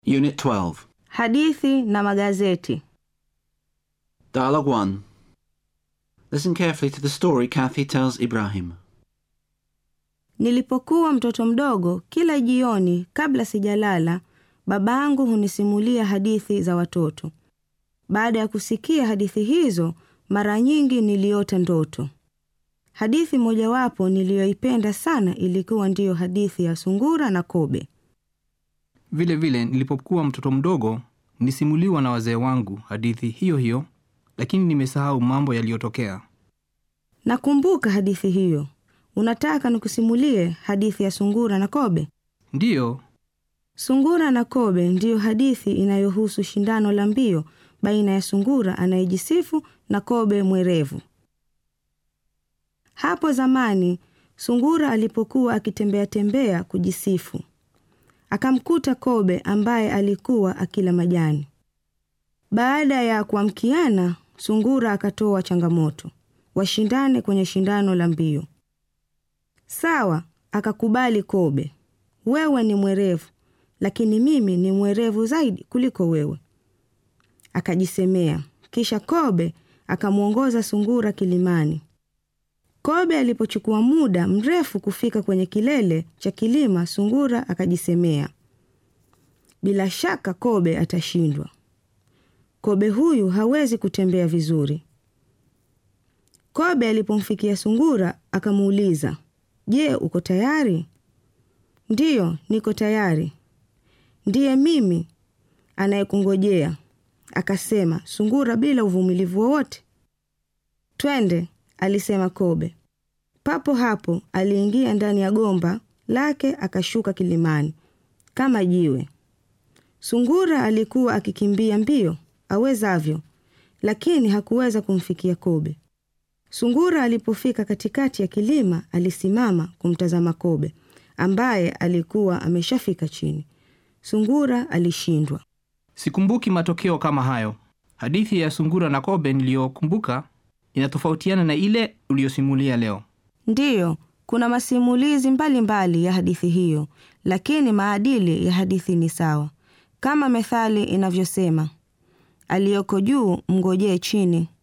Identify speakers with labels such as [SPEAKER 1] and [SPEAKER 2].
[SPEAKER 1] Unit 12.
[SPEAKER 2] Hadithi na magazeti.
[SPEAKER 1] Dialogue 1. Listen carefully to the story Kathy tells Ibrahim.
[SPEAKER 2] Nilipokuwa mtoto mdogo, kila jioni kabla sijalala, babangu hunisimulia hadithi za watoto. Baada ya kusikia hadithi hizo, mara nyingi niliota ndoto. Hadithi mojawapo niliyoipenda sana ilikuwa ndiyo hadithi ya sungura na kobe.
[SPEAKER 3] Vile vile nilipokuwa mtoto mdogo nilisimuliwa na wazee wangu hadithi hiyo hiyo, lakini nimesahau mambo yaliyotokea.
[SPEAKER 2] Nakumbuka hadithi hiyo. Unataka nikusimulie hadithi ya sungura na kobe?
[SPEAKER 3] Ndiyo,
[SPEAKER 2] Sungura na kobe ndiyo hadithi inayohusu shindano la mbio baina ya sungura anayejisifu na kobe mwerevu. Hapo zamani, sungura alipokuwa akitembea tembea kujisifu, akamkuta kobe ambaye alikuwa akila majani. Baada ya kuamkiana, sungura akatoa changamoto washindane kwenye shindano la mbio. Sawa, akakubali kobe. Wewe ni mwerevu, lakini mimi ni mwerevu zaidi kuliko wewe, akajisemea. Kisha kobe akamwongoza sungura kilimani. Kobe alipochukua muda mrefu kufika kwenye kilele cha kilima, sungura akajisemea, bila shaka kobe atashindwa. Kobe huyu hawezi kutembea vizuri. Kobe alipomfikia sungura akamuuliza, Je, uko tayari? Ndiyo, niko tayari. Ndiye mimi anayekungojea, akasema sungura bila uvumilivu wowote. Twende, alisema kobe. Papo hapo aliingia ndani ya gomba lake akashuka kilimani kama jiwe. Sungura alikuwa akikimbia mbio awezavyo, lakini hakuweza kumfikia kobe. Sungura alipofika katikati ya kilima alisimama kumtazama kobe ambaye alikuwa ameshafika chini. Sungura alishindwa.
[SPEAKER 3] sikumbuki matokeo kama hayo. Hadithi ya sungura na kobe niliyokumbuka inatofautiana na ile uliyosimulia leo.
[SPEAKER 2] Ndiyo, kuna masimulizi mbalimbali mbali ya hadithi hiyo, lakini maadili ya hadithi ni sawa, kama methali inavyosema, aliyoko juu mngojee chini.